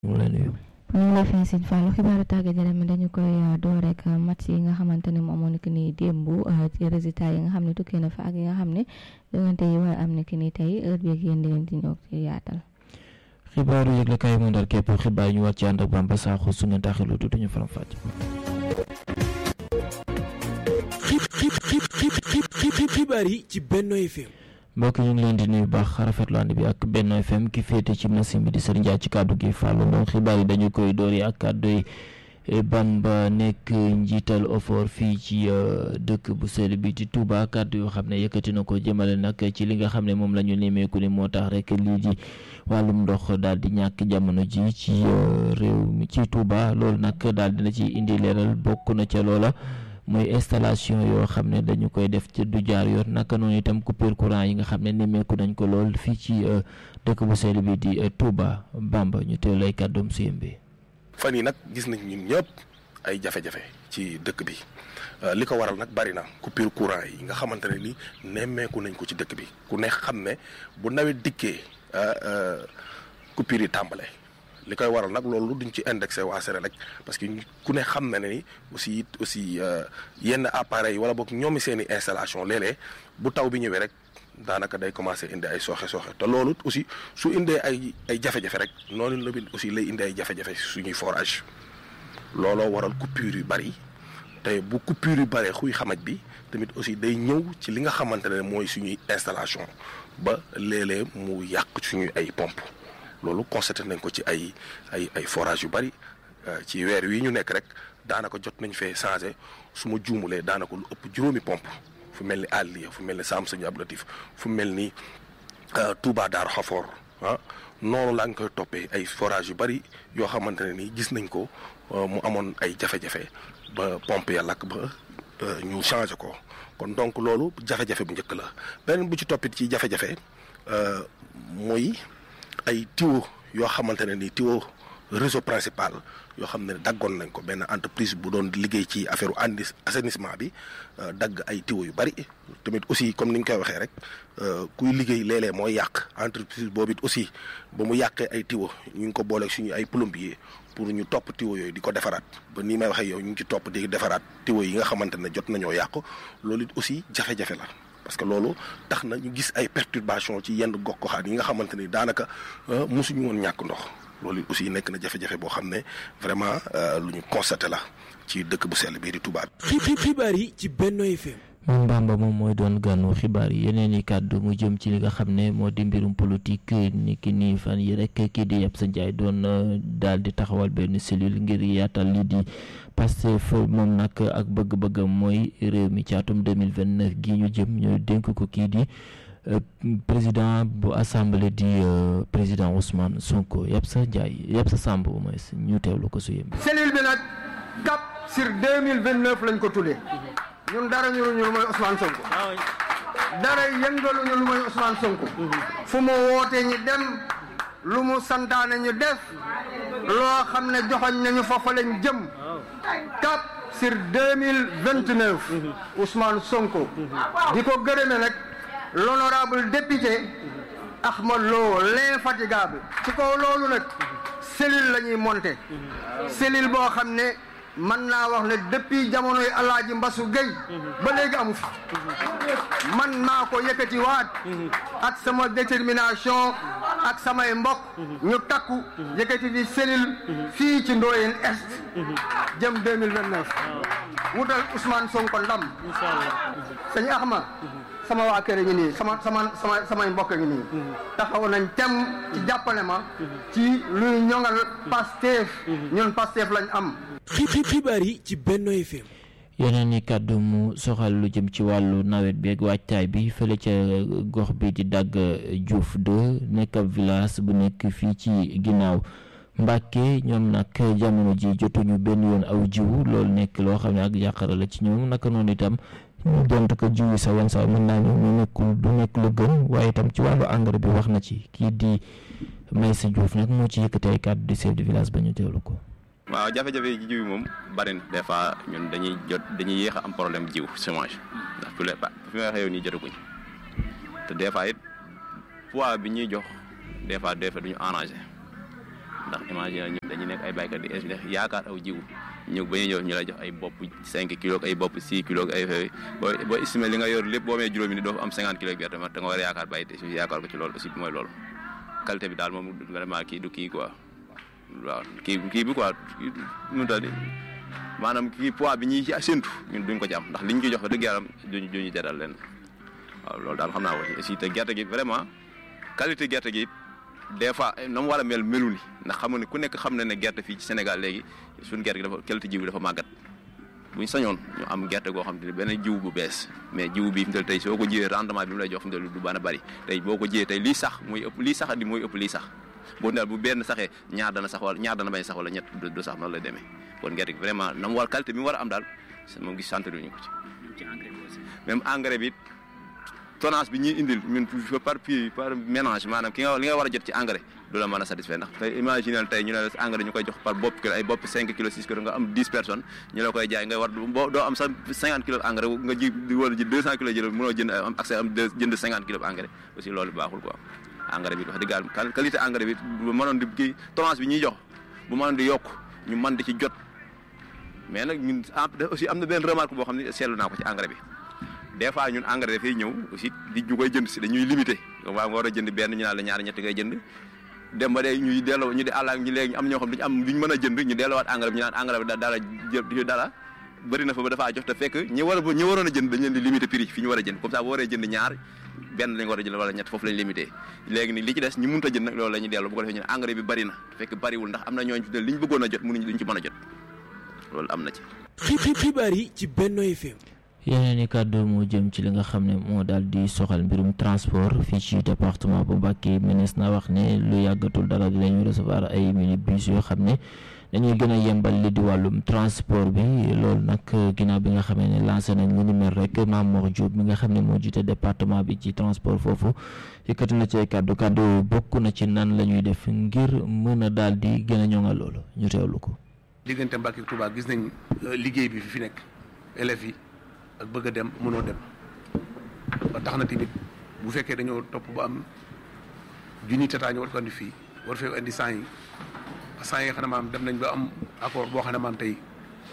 mu lay nuyu. ñu ngi lay fay Sëñ Fallou xibaaru tàggat yaram dañu koy door rek match yi nga xamante ne moom moo nekk nii démb ci résultat yi nga xam ne tukkee na fa ak yi nga xam ne jongante yi war am nekk nii tey heure bi ak yéen di leen di ñëw ci yaatal. xibaaru yëglekaay mu ndar képp xibaar yi ñu war ci ànd ak Bamba Sakho su ngeen taxilu tuuti ñu faram fàcc. xibaar yi ci Benno FM. mbokk ñu ngi leen di nuyu baax rafetlu ànd bi ak Benno FM ki féete ci machine bi di Serigne Dia ci kàddu gi Fallou Ndong xibaar yi dañu koy door yi ak kàddu yi Bamba nekk njiital OFOR fii ci dëkk bu sell bi ci Touba kàddu yoo xam ne yëkkati na ko jëmale nag ci li nga xam ne moom la ñu nemmeeku ni moo tax rek lii di wàllum ndox daal di ñàkk jamono ji ci réew mi ci Touba loolu nag daal dina ci indi leeral bokk na ca loola. mooy installation yoo xam ne dañu koy def ci du jaar yoon naka noonu itam coupure courant yi nga xam ne nemmeeku nañ ko lool fii ci dëkk bu sell bi di Touba Bamba ñu teew lay kàddoom suyem bi fan yi nag gis nañ ñun ñëpp ay jafe-jafe ci dëkk bi li ko waral nag bari na coupure courant yi nga xamante ne ni nemmeeku nañ ko ci dëkk bi ku ne xam ne bu nawet dikkee coupure yi tàmbale li koy waral nag loolu duñ ci indexé waa Senelec parce que ku ne xam na ne ni aussi it aussi yenn appareils wala boog ñoomi seen i installation léeg-léeg bu taw bi ñëwee rek daanaka day commencé indi ay sooxe sooxe te loolu aussi su indee ay ay jafe-jafe rek noonu la bi aussi lay indi ay jafe-jafe suñuy forage looloo waral coupure yu bari te bu coupure yu baree xuy xamaj bi tamit aussi day ñëw ci li nga xamante ne mooy suñuy installation ba léeg-léeg mu yàq suñuy ay pompe loolu constaté nañ ko ci ay ay ay forage yu bari ci weer wi ñu nekk rek daanaka jot nañ fee changé su ma juumulee daanaka lu ëpp juróomi pompe fu mel ni Aliya fu mel ni Sam Sëñ Abdou Latif fu mel ni Touba Daaru Xafoor ah noonu laa ngi koy toppee ay forage yu bari yoo xamante ne ni gis nañ ko mu amoon ay jafe-jafe ba pompe ya lakk ba ñu changé ko kon donc loolu jafe-jafe bu njëkk la beneen bu ci toppit ci jafe-jafe muy ay tuyau yoo xamante ne ni tuyau réseau principal yoo xam ne daggoon nañ ko benn entreprise bu doon liggéey ci affaire andi assainissement bi dagg ay tuyau yu bari tamit aussi comme ni ñu koy waxee rek kuy liggéey léeg-léeg mooy yàq entreprise boobu it aussi ba mu yàqee ay tuyau ñu ngi ko booleeg suñu ay plombier pour ñu topp tuyau yooyu di ko defaraat ba nii may waxee yow ñu ngi ci topp di defaraat tuyau yi nga xamante ne jot nañoo yàq loolu it aussi jafe-jafe la. parce que loolu tax na ñu gis ay perturbation ci yenn gox goxaan yi nga xamante ni daanaka mosuñu woon ñàkk ndox loolu aussi nekk na jafe-jafe boo xam ne vraiment lu ñu constaté la ci dëkk bu sell bii di Touba. xibaar yi ci Benno FM. moom Bamba moom mooy doon gànnu xibaar yi yeneen i kàddu mu jëm ci li nga xam ne moo di mbirum politique ni ki nii fan yi rek kii di Yabsa Ndiaye doon daal di taxawal benn cellule ngir yaatal li di Pastef moom nag ak bëgg-bëggam mooy réew mi ci atum 2029 gi ñu jëm ñu dénk ko kii di président bu assemblée di président Ousmane Sonko Yabsa Ndiaye Yabsa Samb mooy ñu teewlu ko su yëmb cellule bi nag cap sur 2029 lañ ko tuddee ñun dara ñu lu mooy Ousmane Sonko dara yëngalu ñu lu mooy Ousmane Sonko fu mu woote ñi dem lu mu santaane ñu def loo xam ne joxoñ nañu foofa lañ jëm cap sur 2029 Ousmane Sonko di ko gërëme nag l'honorable député Ahmad Lo l'infatigable ci kaw loolu nag cellule la ñuy monter cellule boo xam ne man naa wax ne depuis jamonoy alaaji Mbasu Gueye ba léegi amu fi man maa ko yëkkati waat ak sama détermination ak samay mbokk ñu takku yëkkati fi cellule fii ci Ndoyeen Est jëm 2029 wutal Ousmane Sonko ndam sëñ Axma sama waa kër ngi nii sama sama sama samay mbokk ngi nii taxaw nañ tem ci jàppale ma ci luy ñoŋal Pastef ñun Pastef lañ am xibaar yi ci Benno FM. yeneen i kàddu mu soxal lu jëm ci wàllu nawet bi ak waajtaay bi fële ca gox bi di dagg Diouf 2 nekk ab village bu nekk fii ci ginnaaw Mbàkke ñoom nag jamono ji jotuñu benn yoon aw jiwu loolu nekk loo xam ne ak yàqara la ci ñoom naka noonu itam ñu dont ko jiwu sa wan sa mën naa ñu nekkul du nekk lu gën waaye itam ci wàllu engrais bi wax na ci kii di Maysa Diouf nag moo ci yëkkati ay kàddu di chef de village ba ñu teewlu ko. waaw jafe-jafe yi jiw moom bari na des fois ñun dañuy jot dañuy yéex a am problème jiw semence ndax fi fi may waxee yow nii jotaguñ te des fois it poids bi ñuy jox des fois des fois duñu arrangé ndax imagine ñu dañuy nekk ay baykat di yaakaar aw jiwu ñu ba ñuy ñëw ñu lay jox ay bopp 5 kilos ay bopp 6 kilos ay fay boo boo estimé li nga yor lépp boo amee juróomi ni doo fa am 50 kilos gerte ma da nga war a yaakaar bàyyi te si yaakaar ko ci loolu aussi mooy loolu qualité bi daal moom vraiment kii du kii quoi waaw kii kii bi quoi nu ta di maanaam kii poids bi ñuy ci séntu ñun duñ ko ci am ndax liñ ciy jox fa dëgg yàlla duñ duñu jaral leen waaw loolu daal xam naa ko ci aussi te gerte gi vraiment qualité gerte gi des fois na mu war a mel melu ni ndax xam nga ne ku nekk xam na ne gerte fii ci Sénégal léegi suñu gerte gi dafa qualité jiw bi dafa màggat buñ sañoon ñu am gerte goo xam te ne benn jiw bu bees mais jiw bi fi mu tey soo ko jiyee rendement bi mu lay jox fi mu du bana bari tey boo ko jiyee tey lii sax muy ëpp lii sax di mooy ëpp lii sax boo daal bu benn saxee ñaar dana sax wala ñaar dana bañ sax wala ñett du sax noonu lay demee kon gerte gi vraiment na mu war qualité bi mu war a am daal moom gis sant ñu ko ci même engrais bi tonnage bi ñuy indil ñun par puis par ménage maanaam ki nga li nga war a jot ci engrais du la mën a satisfaire ndax tey imaginer tey ñu ne la engrais ñu koy jox par bopp kilo ay bopp 5 kilos 6 kilos nga am 10 personnes ñu la koy jaay nga war boo doo am sax 50 kilos engrais nga ji wala ji 200 kilos jël mënoo jënd am accès am jënd 50 kilos engrais aussi loolu baaxul quoi engrais bi wax dëgg yàlla qualité engrais bi bu mënoon di kii tonnage bi ñuy jox bu mënoon di yokk ñu mën di ci jot mais nag ñun aussi am na benn remarque boo xam ne seetlu naa ko ci engrais bi des fois ñun engrais dafay ñëw aussi di ñu koy jënd si dañuy limité waaw nga war a jënd benn ñu naan la ñaari ñetti ngay jënd dem ba day ñuy delloo ñu di àll ñu léegi am ñoo xam duñu am duñ mën a jënd ñu delloowaat engrais bi ñu naan engrais bi dara jë dara bëri na fa ba dafaa jox te fekk ñi war a ñi waroon a jënd dañ leen di limité prix fi ñu war a jënd comme ça bu waree jënd ñaar benn lañ war a jënd wala ñett foofu lañ limité léegi ni li ci des ñu mënut a jënd nag loolu la ñuy delloo bu ko defee ñu ne engrais bi bëri na te fekk bëriwul ndax am na ñooñ fi li ñu bëggoon a jot mënuñ duñ ci mën a jot loolu am na ci xibaar yi ci Benno FM yeneen i kàddu mu jëm ci li nga xam ne moo daal di soxal mbirum transport fii ci département bu Mbacké ministre na wax ne lu yàggatul dara dinañu recevoir ay minibus yoo xam ne dañuy gën a yembal li di wàllum transport bi loolu nag ginnaaw bi nga xamee ne lancé nañ lu ni mel rek Mamour Diop mi nga xam ne moo jiite département bi ci transport foofu yëkkati na ci ay kàddu kàddu bokk na ci nan la ñuy def ngir mën a daal di gën a ñoŋal loolu ñu teewlu ko. diggante Mbacké Touba gis nañ liggéey bi fi fi nekk élèves yi. ak bëgg a dem mënoo dem ba tax na tamit bu fekkee dañoo topp ba am junni tataa ñu war ko andi fii war fee andi cent yi cent yi xam ne maam dem nañ ba am accord boo xam ne maam tey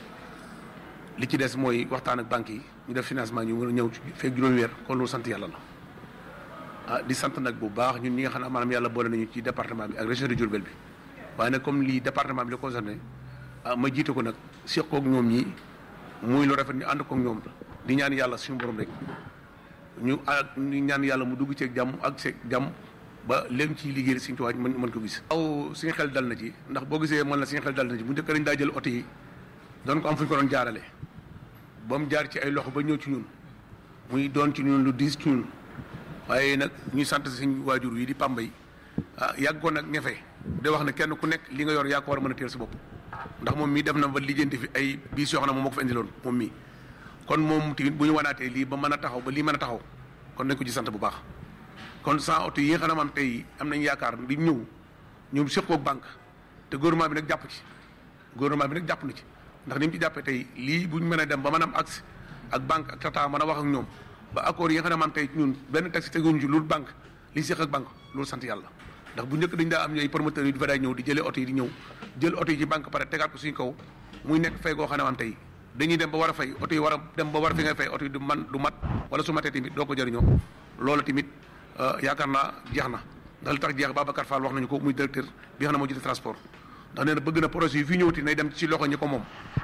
li ci des mooy waxtaan ak banques yi ñu def financement ñu mën a ñëw fekk juróomi weer kon loolu sant yàlla la ah di sant nag bu baax ñun ñi nga xam ne maanaam yàlla boole nañu ci département bi ak région de Diourbel bi waaye nag comme lii département bi la concerné ah ma jiite ko nag seq koog ñoom ñi muy lu rafet ñu ànd koog ñoom di ñaan yàlla suñu borom rek ñu ak ñu ñaan yàlla mu dugg ceeg jàmm ak ceeg jàmm ba léegi ci liggéey suñu tuwaay mën mën ko gis. aw suñu xel dal na ci ndax boo gisee mën na suñu xel dal na ci bu njëkk dañ daa jël oto yi doon ko am fu ñu ko doon jaarale ba mu jaar ci ay loxo ba ñëw ci ñun muy doon ci ñun lu diis ci ñun waaye nag ñuy sant suñu waajur yi di pambay ah yàgg ko nag ñefe de wax ne kenn ku nekk li nga yor yaa ko war a mën a teel sa bopp ndax moom mii def na ba lijjanti fi ay biis yoo xam ne moom moo ko fa indiloon moom mii kon moom tamit bu ñu wanaatee lii ba mën a taxaw ba lii mën a taxaw kon nañ ko ci sant bu baax kon sans oto yi nga xam ne maam tey am nañ yaakaar di ñëw ñoom seqoo ak banque te gouvernement bi nag jàpp ci gouvernement bi nag jàpp na ci ndax ni mu ci jàppee tey lii bu ñu mën a dem ba mën a am accès ak banque ak tata mën a wax ak ñoom ba accord yi nga xam ne maam tey ñun benn taxi teguñu ci loolu banque li seq ak banque loolu sant yàlla ndax bu njëkk dañ daa am ñooy promoteurs yi di fa daay ñëw di jëlee oto yi di ñëw jël oto yi ci banque pare tegaat ko suñu kaw muy nekk fay goo xam ne maam tey dañuy dem ba war a fay oto yi war a dem ba war a fi ngay fay oto yi du man du mat wala su matee tamit doo ko jëriñoo loolu tamit yaakaar naa jeex na ndax li tax jeex Babacar Fall wax nañu ko muy directeur bi nga xam ne moo jiite transport ndax nee na bëgg na projet yi fii ñëwti nay dem ci loxo ñi ko moom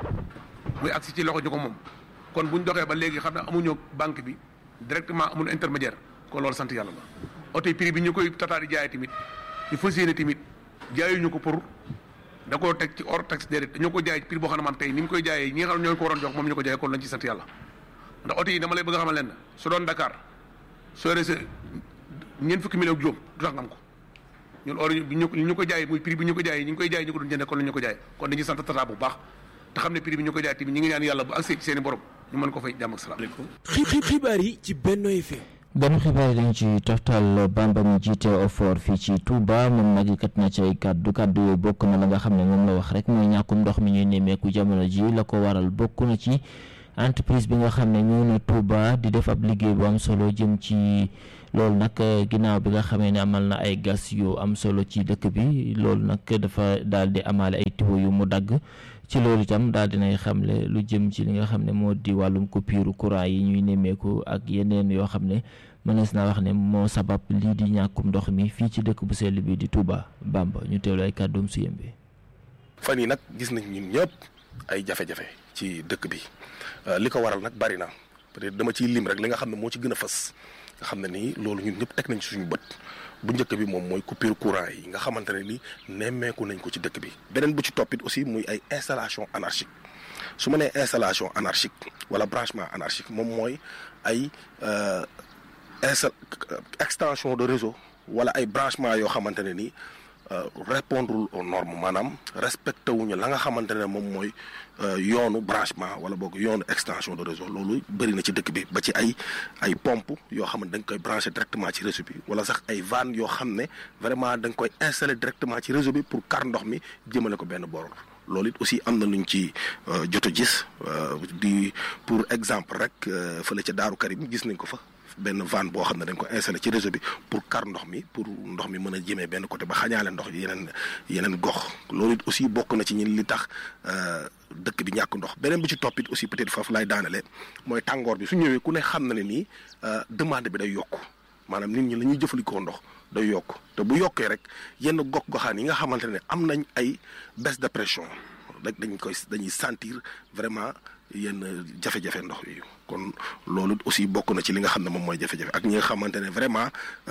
muy agsi ci loxo ñi ko moom kon buñ doxee ba léegi xam ne amuñu banque bi directement amul intermédiaire kon loolu sant yàlla la oto yi prix bi ñu koy tataar di jaayee tamit ñu fas yéene tamit jaayuñu ko pour da koo teg ci hors taxe déedéet dañoo ko jaay prix boo xam ne maam tey ni mu koy jaayee ñi nga xam ne ñoo ko waroon jox moom ñu ko jaayee kon lañ ci sant yàlla ndax oto yi dama lay bëgg a xamal leen su doon Dakar soo yore sa ñeent fukki million ak juróom du tax nga am ko ñun or bi ñu ñu ko jaayee muy prix bi ñu ko jaayee ñu ngi koy jaayee ñu ko doon jëndee kon la ñu ko jaayee kon dañuy sant tata bu baax te xam ne prix bi ñu ko jaayee tamit ñi ngi ñaan yàlla bu accès ci seen i borom ñu mën ko fay jàmm ak salaam xibaar yi ci Benno FM ganu xibaar yi dañ ci toftal Bamba mi jiite OFOR fii ci Touba moom nag kat na ci ay kàddu kàddu yooyu bokk na la nga xam ne moom la wax rek mooy ñàkkum ndox mi ñuy nemmeeku jamono ji la ko waral bokk na ci entreprise bi nga xam ne ñëw na Touba di def ab liggéey bu am solo jëm ci loolu nag ginnaaw bi nga xamee ne amal na ay gas yu am solo ci dëkk bi loolu nag dafa daal di amaale ay tiwo yu mu dagg ci loolu itam daal dinay xamle lu jëm ci li nga xam ne moo di wàllum coupure courant yi ñuy nemmeeku ak yeneen yoo xam ne mënees naa wax ne moo sabab lii di ñàkkum ndox mi fii ci dëkk bu sell bi di Touba Bamba ñu teewlu ay kàddoom su yem bi fan yi nag gis nañ ñun ñëpp ay jafe-jafe ci dëkk bi li ko waral nag bari na peut-être dama ciy lim rek li nga xam ne moo ci gën a fës nga xam ne nii loolu ñun ñëpp teg nañ ci suñu bët bu njëkk bi moom mooy coupure courant yi nga xamante ne ni nemmeeku nañ ko ci dëkk bi beneen bu ci toppit aussi muy ay installation anarchique su ma nee installation anarchique wala branchement anarchique moom mooy ay insta extension de réseau wala ay branchement yoo xamante ne ni répondre aux normes maanaam respecté wuñu la nga xamante ne moom mooy yoonu branchement wala boog yoonu extension de réseau loolu bëri na ci dëkk bi ba ci ay ay pompe yoo xam ne dañ koy branché directement ci réseau bi wala sax ay vannes yoo xam ne vraiment dañ koy installé directement ci réseau bi pour kar ndox mi jëmale ko benn boor loolu it aussi am na luñ ci jot a gis di pour exemple rek fële ca Daaru Karim gis nañ ko fa benn vanne boo xam ne dañ ko installé ci réseau bi pour kar ndox mi pour ndox mi mën a jëmee benn côté ba xañaale ndox yeneen yeneen gox loolu it aussi bokk na ci ñin li tax dëkk bi ñàkk ndox beneen bi ci toppit aussi peut-être foofu laay daanale mooy tàngoor bi su ñëwee ku ne xam na ne nii demande bi day yokk maanaam nit ñi la ñuy jëfandikoo ndox day yokk te bu yokkee rek yenn gox goxaan yi nga xamante ne am nañ ay baisse de pression rek dañ koy dañuy sentir vraiment yenn jafe-jafe ndox yi kon loolu aussi bokk na ci li nga xam ne moom mooy jafe-jafe ak ñi nga xamante ne vraiment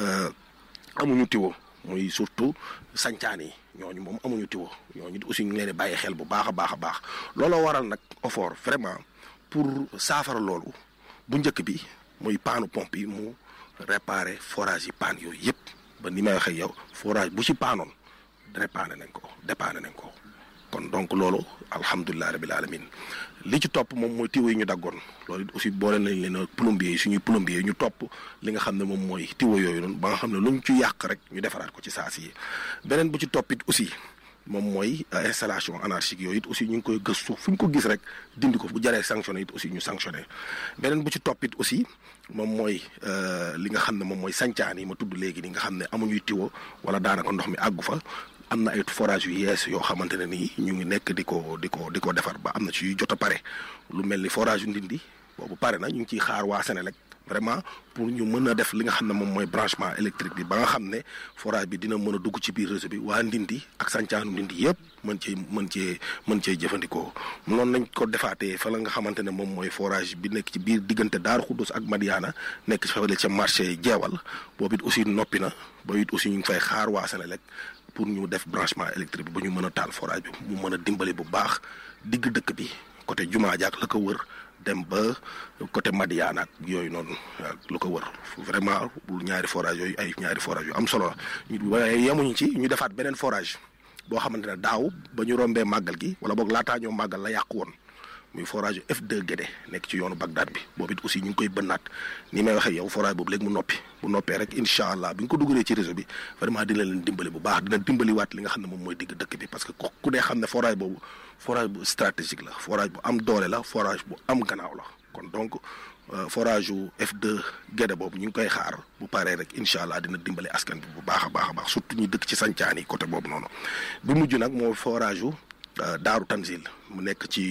amuñu tiwo muy surtout sancaan yi ñooñu moom amuñu tiwo ñooñu aussi ñu ngi leen di bàyyi xel bu baax a baax a baax looloo waral nag effort vraiment pour saafara loolu bu njëkk bi muy paanu pompe yi mu réparer forage yi paan yooyu yëpp ba ni may waxee yow forage bu ci paanoon réparé nañ ko dépanné nañ ko kon donc loolu alhamdulilah rabil alamin li ci topp moom mooy tiwo yi ñu daggoon loolu aussi boole nañ leen plombier yi suñuy plombier yi ñu topp li nga xam ne moom mooy tiwo yooyu noonu ba nga xam ne luñ ci yàq rek ñu defaraat ko ci saasi yi beneen bu ci toppit aussi moom mooy installation anarchique yooyu it aussi ñu ngi koy gëstu fu ñu ko gis rek dindi ko bu jaree sanctionné it aussi ñu sanctionné beneen bu ci toppit aussi moom mooy li nga xam ne moom mooy sancaan yi ma tudd léegi ni nga xam ne amuñuy tiwo wala daanaka ndox mi àggu fa am na ay forage yu yees yoo xamante ne nii ñu ngi nekk di ko di ko di ko defar ba am na ci yu jot a pare lu mel ni forage yu ndindi boobu pare na ñu ngi ciy xaar waa Sénélec vraiment pour ñu mën a def li nga xam ne moom mooy branchement électrique bi ba nga xam ne forage bi dina mën a dugg ci biir réseau bi waa ndindi ak sàncaanu ndindi yëpp mën cee mën cee mën cee jëfandikoo noonu nañ ko defaatee fa la nga xamante ne moom mooy forage bi nekk ci biir diggante Daaru Xuddus ak Madiana nekk ci fële ca marché jeewal boobu it aussi noppi na boobu it aussi ñu ngi fay xaar waa Sénélec pour ñu def branchement électrique bi ba ñu mën a taal forage bi mu mën a dimbali bu baax digg dëkk bi côté jumaa jaak la ko wër dem ba côté Madiana ak yooyu noonu lu ko wër vraiment ñaari forage yooyu ay ñaari forage yu am solo la ñu waaye yemuñu ci ñu defaat beneen forage boo xamante ne daaw ba ñu rombee màggal gi wala boog laataa ñoo màggal la yàqu woon muy forage F2 Guédé nekk ci yoonu Bagdad bi boobu it aussi ñu ngi koy bënnaat ni may waxee yow forage boobu léegi mu noppi bu noppee rek incha allah bi nga ko dugalee ci réseau bi vraiment dina leen dimbali bu baax dina dimbaliwaat li nga xam ne moom mooy digg dëkk bi parce que ku dee xam ne forage boobu forage bu stratégique la forage bu am doole la forage bu am gannaaw la kon donc forage yu F2 Guédé boobu ñu ngi koy xaar bu paree rek incha allah dina dimbali askan bi bu baax a baax a baax surtout ñi dëkk ci sancaan yi côté boobu noonu bi mujj nag moo forage yu Daaru Tanzil mu nekk ci